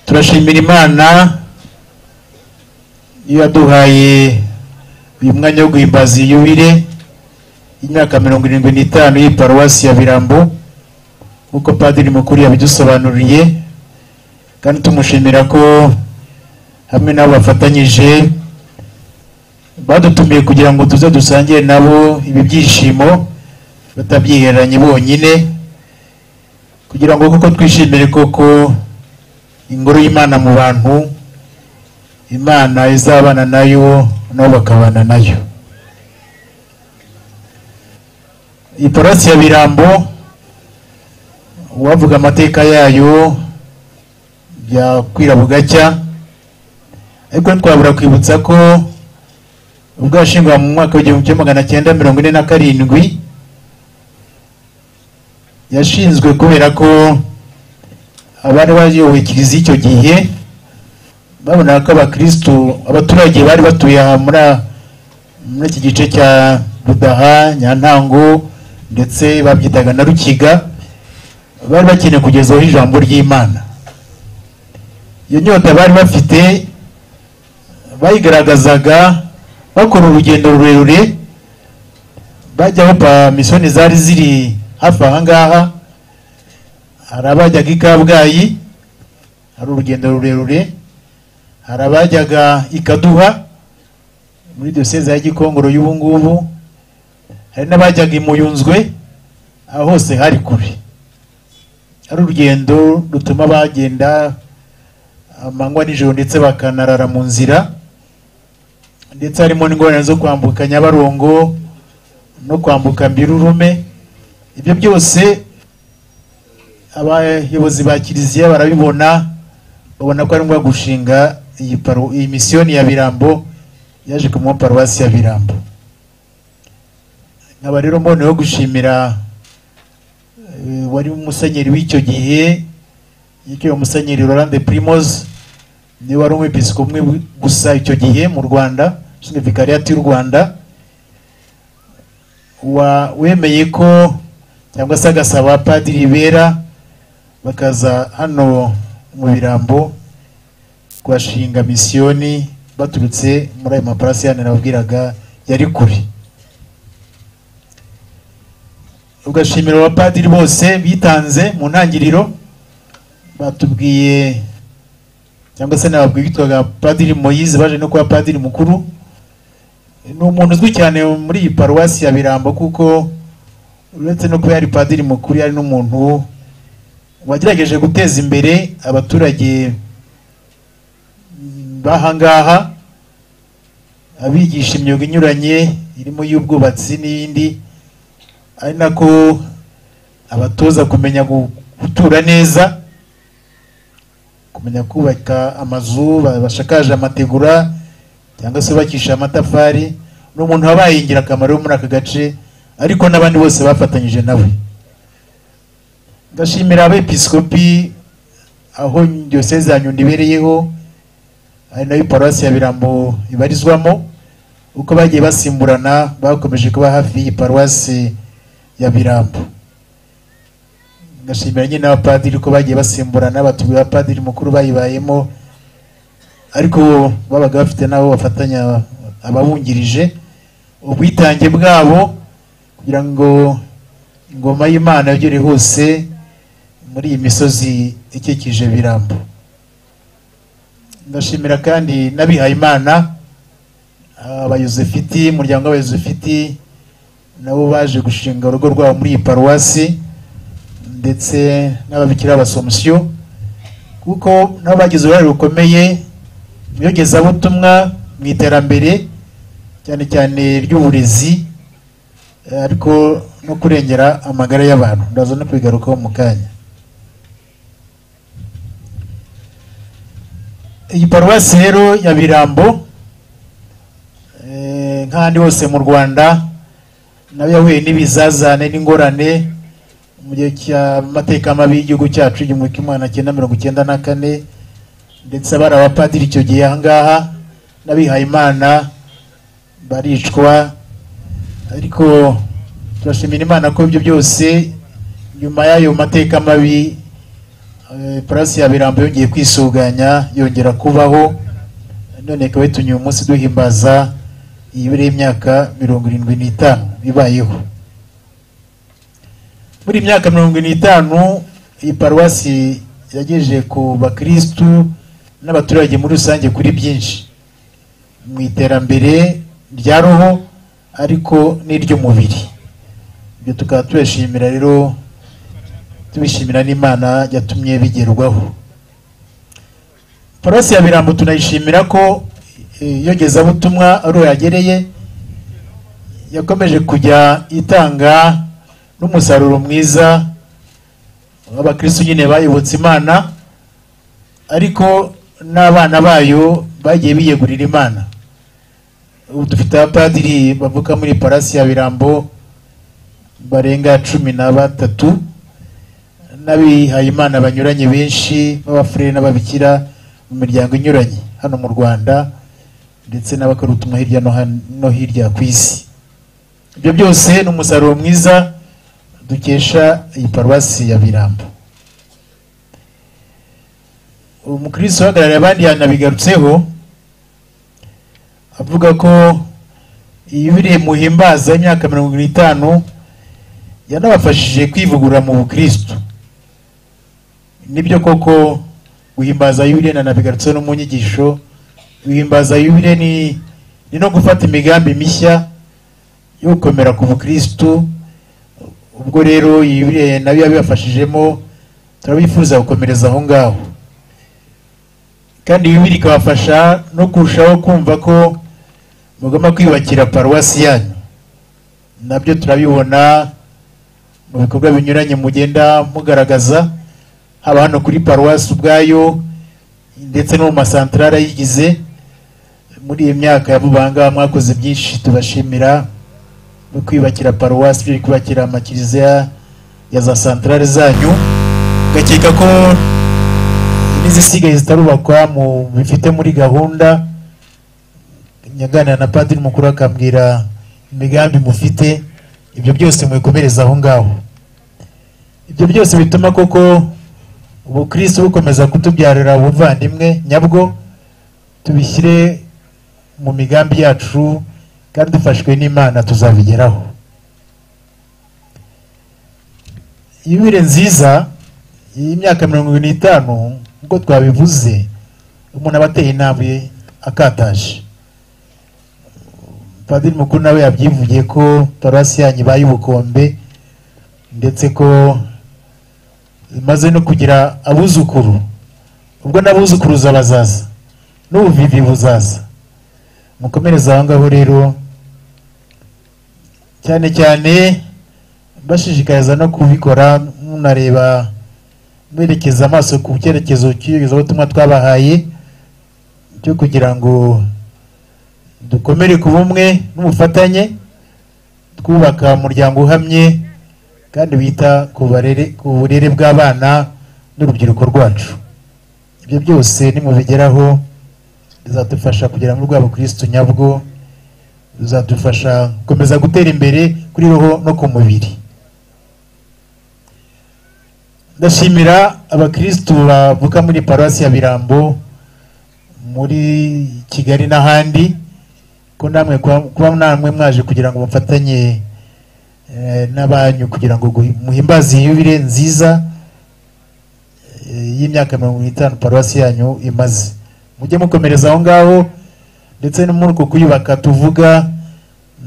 turashimira imana yaduhaye uyu mwanya wo guhimbaza iyi yubire y'imyaka mirongo irindwi n'itanu y'i paruwasi ya birambo nk'uko padiri mukuru yabidusobanuriye kandi tumushimira ko hamwe nabo bafatanyije badutumiye kugira ngo tuze dusangire nabo ibi byishimo batabyihereranye bonyine kugira ngo kuko twishimire koko ingoro y'imana mu bantu imana izabana nayo nabo bakabana nayo iyi paruwasi ya birambo uwavuga amateka yayo byakwira bugacya ariko ntitwabura kwibutsa ko ubwo yashingwaga mu mwaka w'igihumbi kimwe magana cyenda mirongo ine na karindwi yashinzwe kubera ko abari bayoboye kiliziya icyo gihe babonaga ko abakirisitu abaturage bari batuye aha muri muri iki gice cya budaha nyantango ndetse babyitaga na rukiga bari bakeneye kugezaho ijambo ry'imana iyo nyota bari bafite bayigaragazaga bakora urugendo rurerure bajya aho misiyoni zari ziri hafi aha ngaha hari abajyaga i kabgayi hari urugendo rurerure hari abajyaga i kaduha muri diyoseze ya gikongoro y'ubu ngubu hari n'abajyaga i muyunzwe aho hose hari kure hari urugendo rutuma bagenda amanywa nijoro ndetse bakanarara mu nzira ndetse harimo n'ingorane zo kwambuka nyabarongo no kwambuka mbirurume ibyo byose abayobozi ba kiliziya barabibona babona ko ari ngombwa gushinga iyi misiyoni ya birambo yaje ku mwa paruwasi ya birambo nkaba rero mboneyeho gushimira wari umusenyeri w'icyo gihe yitwa umusenyeri Rolande Primoz niwe wari umwepisiko umwe gusa icyo gihe mu Rwanda ushinzwe vikariyati y'u Rwanda wemeye ko cyangwa se agasaba padiri bera bakaza hano mu birambo kuhashinga misiyoni baturutse muri ayo maparasi yani nababwiraga yari kure ugashimira abapadiri bose bitanze mu ntangiriro batubwiye cyangwa se nababwiye witwaga padiri moyize baje no kuba padiri mukuru ni umuntu uzwi cyane muri iyi paruwasi ya birambo kuko uretse no kuba yari padiri mukuru yari n'umuntu wagerageje guteza imbere abaturage b'ahangaha abigisha imyuga inyuranye irimo y'ubwubatsi n'iyindi ari nako abatoza kumenya gutura neza kumenya kubaka amazu bashakaje amategura cyangwa se bubakisha amatafari ni umuntu wabaye ingirakamaro muri aka gace ariko n'abandi bose bafatanyije nawe ndashimira abepiskopi aho diyoseze ya nyundo ibereyeho ari nayo paruwasi ya birambo ibarizwamo uko bagiye basimburana bakomeje kuba hafi y'iyi paruwasi ya birambo ngashimira nyine abapadiri ko bagiye basimburana batuye abapadiri mukuru bayibayemo ariko babaga bafite n'abo bafatanya ababungirije ubwitange bwabo kugira ngo ingoma y'imana yagere hose muri iyi misozi ikikije birambo ndashimira kandi n'abihaye imana abayozefiti umuryango w'abayozefiti nabo baje gushinga urugo rwabo muri iyi paruwasi ndetse n'ababikira b'abasomusiyo kuko nabo bagize uruhare rukomeye mu iyogezabutumwa mu iterambere cyane cyane ry'uburezi ariko no kurengera amagara y'abantu ndaza no kubigarukaho mu kanya iyi paruwasi rero ya birambo nk'ahandi hose mu rwanda nayo yahuye n'ibizazane n'ingorane mu gihe cy'amateka mabi y'igihugu cyacu igihumbi kimwe magana cyenda mirongo icyenda na kane ndetse abari abapadiri icyo gihe ahangaha n'abihayimana baricwa ariko turashimira imana ko ibyo byose nyuma y'ayo mateka mabi eh, purasi ya birambo yongeye kwisuganya yongera kubaho none ikaba itumye uyu munsi duhimbaza iyibure y'imyaka mirongo irindwi n'itanu bibayeho muri iyi myaka mirongo irindwi n'itanu iyi paruwasi yagejeje ku bakirisitu n'abaturage muri rusange kuri byinshi mu iterambere rya roho ariko n'iry'umubiri ibyo tukaba tubashimira rero tubishimira n'imana yatumye bigerwaho paruwasi ya birambo tunayishimira ko eh, iyogezabutumwa ari yagereye yakomeje kujya itanga n'umusaruro mwiza w'abakirisitu nyine bayobotse imana ariko n'abana bayo bagiye biyegurira imana ubu dufite abapadiri bavuka muri parasi ya birambo barenga cumi na batatu n'abihayimana banyuranye benshi b'abafurere n'ababikira mu miryango inyuranye hano mu rwanda ndetse n'abakora ubutumwa hirya no han- no hirya ku isi ibyo byose ni umusaruro mwiza dukesha iyi paruwasi ya birambo umukristo uhagarariye abandi yanabigarutseho avuga ko iyo biri muhimbaza imyaka mirongo irindwi n'itanu yanabafashije kwivugurura mu bukristo nibyo koko guhimbaza yubire nanabigarutse no mu nyigisho guhimbaza yubire ni, ni no gufata imigambi mishya yo gukomera ku bukristo ubwo rero yubire nayo yabibafashijemo turabifuza gukomereza aho ngaho kandi bibiri ikabafasha no kurushaho kumva ko mugomba kwiyubakira paruwasi yanyu nabyo turabibona mu bikorwa binyuranye mugenda mugaragaza haba hano kuri paruwasi ubwayo ndetse no mu masantarari ayigize muri iyi myaka ya vuba aha ngaha mwakoze byinshi tubashimira no kwiyubakira paruwasi byo kubakira amakiriziya ya za santarari zanyu ugakeka ko n'izisigaye zitarubakwa mu bifite muri gahunda nyaganira na padiri mukuru akambwira imigambi mufite ibyo byose mubikomereza aho ngaho ibyo byose bituma koko ubukristo bukomeza kutubyarira ubuvandimwe nyabwo tubishyire mu migambi yacu kandi dufashwe n'imana tuzabigeraho yubire nziza iyi myaka mirongo irindwi n'itanu nk'uko twabivuze umuntu aba ateye intambwe akataje padiri mukuru nawe yabyivugiye ko paruwasi yanyu ibaye ubukombe ndetse ko imaze no kugira abuzukuru ubwo n'abuzukuruza bazaza n'ubuvivi buzaza mukomereze aho ngaho rero cyane cyane bashishikariza no kubikora munareba berekeza amaso ku cyerekezo cy'iyogezabutumwa twabahaye cyo kugira ngo dukomere ku bumwe n'ubufatanye twubaka umuryango uhamye kandi wita ku barere ku burere bw'abana n'urubyiruko rwacu ibyo byose nimubigeraho bizadufasha kugera muri rwabo kristo nyabwo bizadufasha gukomeza gutera imbere kuri roho no ku mubiri ndashimira abakirisitu bavuka muri paruwasi ya birambo muri kigali n'ahandi ko namwe kuba kuba namwe mwaje kugira ngo mufatanye eh, n'abanyu kugira ngo guhi- muhimbaze iyo yubire nziza eh, y'imyaka mirongo itanu paruwasi yanyu imaze mujye mukomereza aho ngaho ndetse no muri uko kuyubaka tuvuga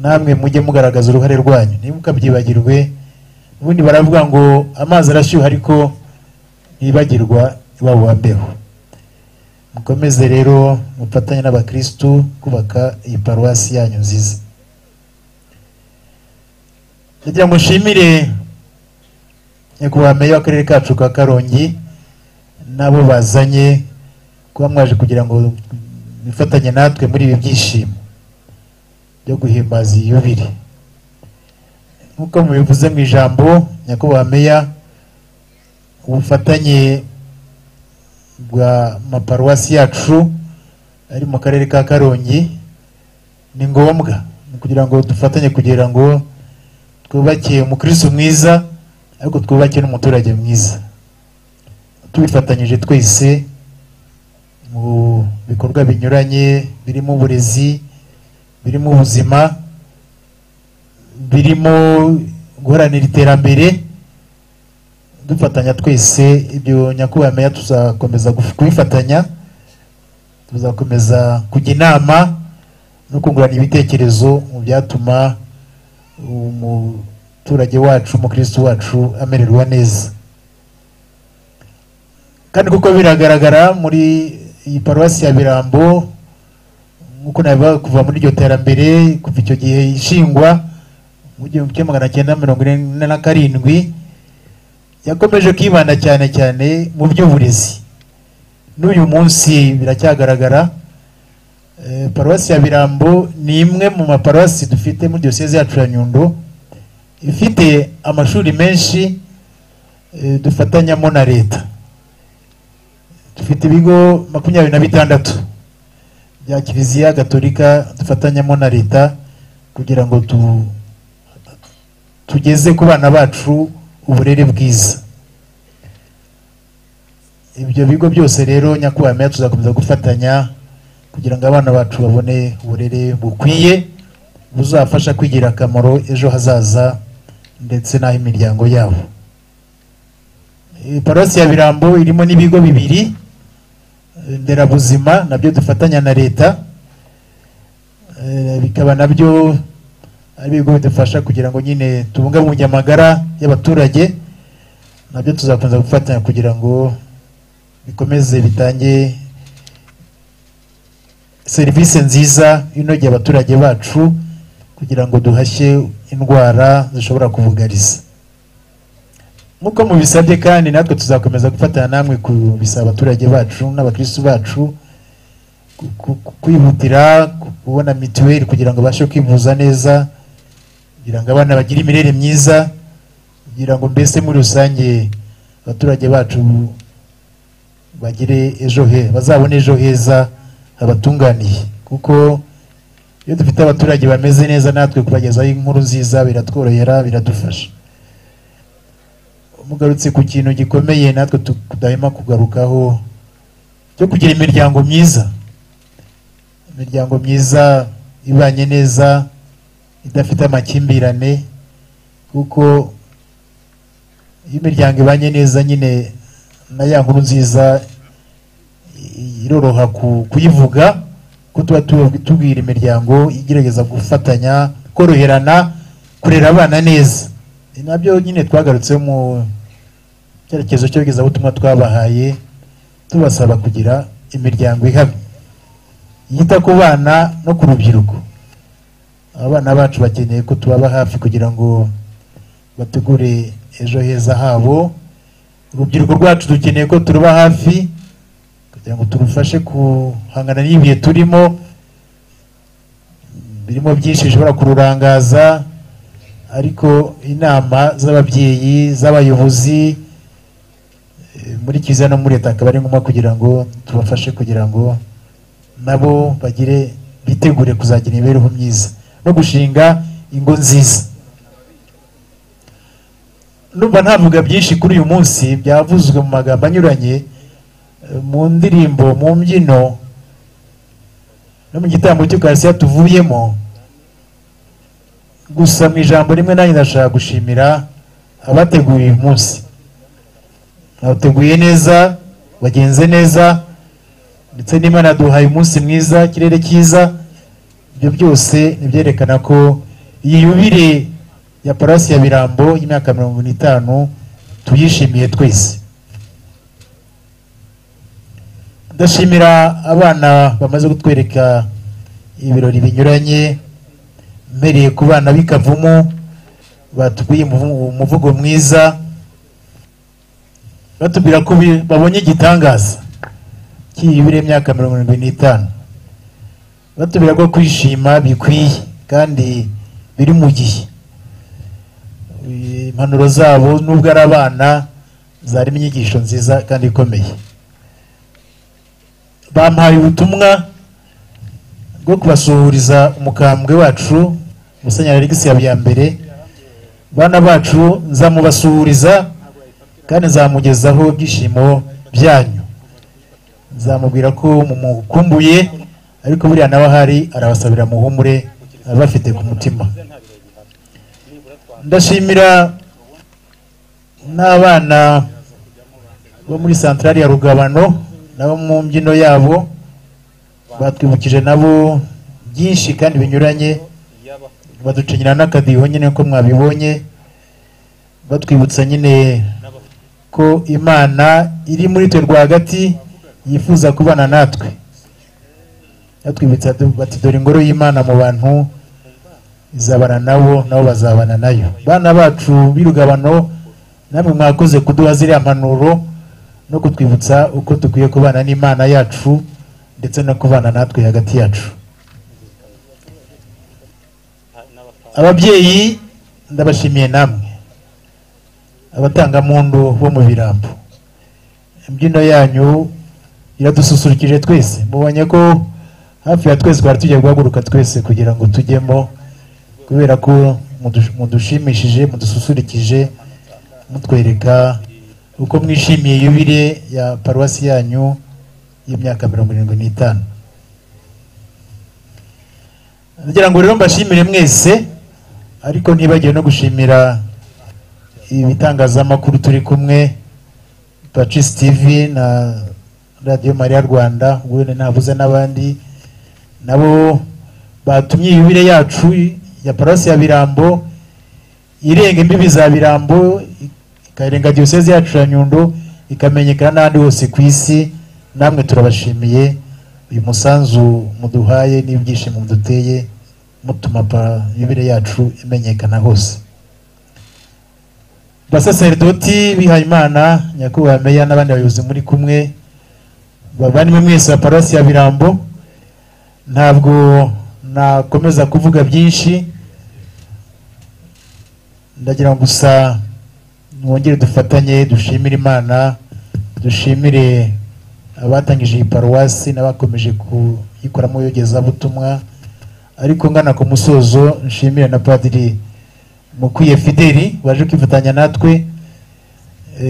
namwe mujye mugaragaza uruhare rwanyu ntimukabyibagirwe ubundi baravuga ngo amazi arashyuha ariko ntibagirwa iwabo wa mbeho mukomeze rero mufatanye n'abakirisitu kubaka iyi paruwasi yanyu nziza kugira ngo nshimire nyakubahwa meya w'akarere kacu ka karongi n'abo bazanye kuba mwaje kugira ngo bifatanye natwe muri ibi byishimo byo guhimbaza iyi yubire nk'uko mubivuze mu ijambo nyakubahwa meya ubufatanye bwa maparuwasi yacu ari mu karere ka karongi ni ngombwa ni kugira ngo dufatanye kugira ngo twubake umukirisitu mwiza ariko twubake n'umuturage mwiza tubifatanyije twese mu bikorwa binyuranye birimo uburezi birimo ubuzima birimo guharanira iterambere dufatanya twese ibyo nyakubahwa meya tuzakomeza guf- kubifatanya tuzakomeza kujya inama no kungurana ibitekerezo mu byatuma umuturage wacu umukristo wacu amererwa neza kandi kuko biragaragara muri iyi paruwasi ya birambo nk'uko nabivuga kuva muri iryo terambere kuva icyo gihe ishingwa mu gihumbi kimwe magana cyenda mirongo ine na karindwi yakomeje kwibanda cyane cyane mu by'uburezi n'uyu munsi biracyagaragara Eh, paruwasi ya birambo ni imwe mu maparuwasi dufite muri diyoseze yacu ya nyundo ifite amashuri menshi eh, dufatanyamo na leta dufite ibigo makumyabiri na bitandatu bya kiliziya gatolika dufatanyamo na leta kugira ngo tu, tugeze ku bana bacu uburere bwiza ibyo bigo byose rero nyakubahwa meya tuzakomeza gufatanya kugira ngo abana bacu babone uburere bukwiye buzafasha kwigira akamaro ejo hazaza ndetse n'ah'imiryango yabo Eh, paruwasi ya birambo irimo n'ibigo bibiri eh, nderabuzima nabyo dufatanya na leta Eh, bikaba nabyo ari ibigo bidufasha kugira ngo nyine tubungabunge amagara y'abaturage nabyo tuzakomeza gufatanya kugira ngo bikomeze bitange serivisi nziza inogeye abaturage bacu kugira ngo duhashye indwara zishobora kubugariza nk'uko mubisabye kandi natwe tuzakomeza gufatanya namwe kubisaba abaturage bacu n'abakirisitu bacu ku- ku- ku- kwihutira ku- kubona mituweli kugira ngo babashe kwivuza neza kugira ngo abana bagire imirere myiza kugira ngo mbese muri rusange abaturage bacu bagire ejo he bazabone ejo heza habatunganiye kuko iyo dufite abaturage bameze neza natwe kubagezaho inkuru nziza biratworohera biradufasha mugarutse ku kintu gikomeye natwe tu- tudahema kugarukaho cyo kugira imiryango myiza imiryango myiza ibanye neza idafite amakimbirane kuko iyo imiryango ibanye neza nyine na ya nkuru nziza i- iroroha ku- kuyivuga ko tuba tu- tubwira imiryango igerageza gufatanya koroherana kurera abana neza Ni nabyo nyine twagarutseho mu cyerekezo cy'iyogezabutumwa twabahaye tubasaba kugira imiryango ihamye yita ku bana no ku rubyiruko abana bacu bakeneye ko tubaba hafi kugira ngo bategure ejo heza habo urubyiruko rwacu dukeneye ko turuba hafi kugira ngo turufashe guhangana n'ibihe turimo birimo byinshi bishobora kururangaza ariko inama z'ababyeyi z'abayobozi eh, muri kiliziya no muri leta akaba ari ngombwa kugira ngo tubafashe kugira ngo nabo bagire bitegure kuzagira imibereho myiza no gushinga ingo nziza numva ntavuga byinshi kuri uyu munsi byavuzwe mu magambo anyuranye mu ndirimbo mu mbyino no mu gitambo cy'ukarisiya tuvuyemo gusa mu ijambo rimwe nanjye ndashaka gushimira abateguye uyu munsi bateguye neza bagenze neza ndetse n'imana duhaye umunsi mwiza ikirere cyiza ibyo byose nibyerekana ko iyi yubire ya paruwasi ya birambo y'imyaka mirongo n'itanu tuyishimiye twese ndashimira abana bamaze kutwereka ibirori binyuranye mbereye ku bana b'ikavumu batubwiye umuvu- umuvugo mwiza batubwira ko bi- babonye igitangaza cy'ibibiri imyaka mirongo irindwi n'itanu batubwira ko kwishima bikwiye kandi biri mu gihe impanuro zabo nubwo ari abana zarimo inyigisho nziza kandi ikomeye bampaye ubutumwa bwo kubasuhuriza umukambwe wacu musenyeri alegisi habiyambere bana bacu nzamubasuhuriza kandi nzamugezaho ibyishimo byanyu zamubwira ko mumukumbuye ariko buriya nawe ahari arabasabira muhumure abafite ku mutima ndashimira n'abana bo muri santarari ya rugabano nabo mu mbyino yabo batwibukije nabo byinshi kandi binyuranye baducinyira n'akadiho nyine ko mwabibonye batwibutsa nyine ko imana iri muri twe rwagati yifuza kubana natwe batwibutsa bati dore ingoro y'imana mu bantu izabana nabo nabo bazabana nayo bana bacu b'irugabano namwe mwakoze kuduha ziriya mpanuro no kutwibutsa uko dukwiye kubana n'imana yacu ndetse no kubana natwe hagati yacu ababyeyi ndabashimiye namwe abatangamuntu bo mu birambo imbyino yanyu iradususurukije twese mubonye ko hafi ya twese twari tujya guhaguruka twese kugira ngo tujyemo kubera ko mudushimishije mudususurukije mutwereka uko mwishimiye yubire ya paruwasi yanyu y'imyaka mirongo irindwi n'itanu ngira ngo rero mbashimire mwese ariko ntibagiwe no gushimira ibitangazamakuru turi kumwe pacis tv na radiyo mariya rwanda ubwo ntavuze n'abandi nabo batumye yubire yacu ya parasi ya birambo irenga imbibi za birambo ikarenga diyoseze yacu ya nyundo ikamenyekana n'ahandi hose ku isi namwe turabashimiye uyu musanzu muduhaye n'ibyishimo muduteye mutuma yubire yacu imenyekana hose basaseredoti bihayimana nyakubahwa meya n'abandi bayobozi muri kumwe bavandimwe mwese wa parasi ya birambo ntabwo nakomeza kuvuga byinshi ndagira ngo gusa mwongere dufatanye dushimire imana dushimire abatangije iyi paruwasi n'abakomeje kuyikoramo yogezabutumwa ariko ngana ku musozo nshimire na padiri mukwiye fideli waje kwifatanya natwe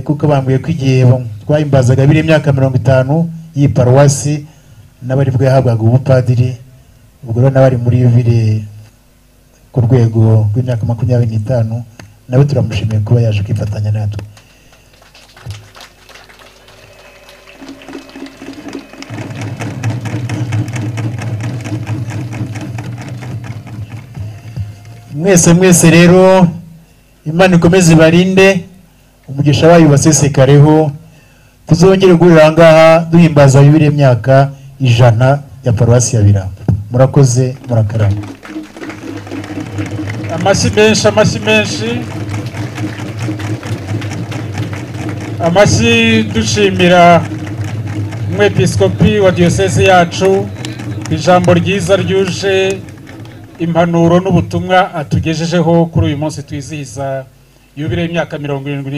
kuko bambwiye ko igihe twahimbazaga biri imyaka mirongo itanu y'iyi paruwasi n'abari bwo yahabwaga ubupadiri ubwo rero n'abari muri yubire ku rwego rw'imyaka makumyabiri n'itanu nawe turamushimiye kuba yaje kwifatanya natwe mwese mwese rero imana ikomeze ibarinde umugisha wayo basesekareho tuzongere guhurira aha ngaha duhimbaza bibiri myaka ijana ya paruwasi ya birambo murakoze murakarama amashyi menshi amashyi menshi amashyi dushimira umwepiskopi wa diyoseze yacu ijambo ryiza ryuje impanuro n'ubutumwa atugejejeho kuri uyu munsi twizihiza yubire y'imyaka mirongo irindwi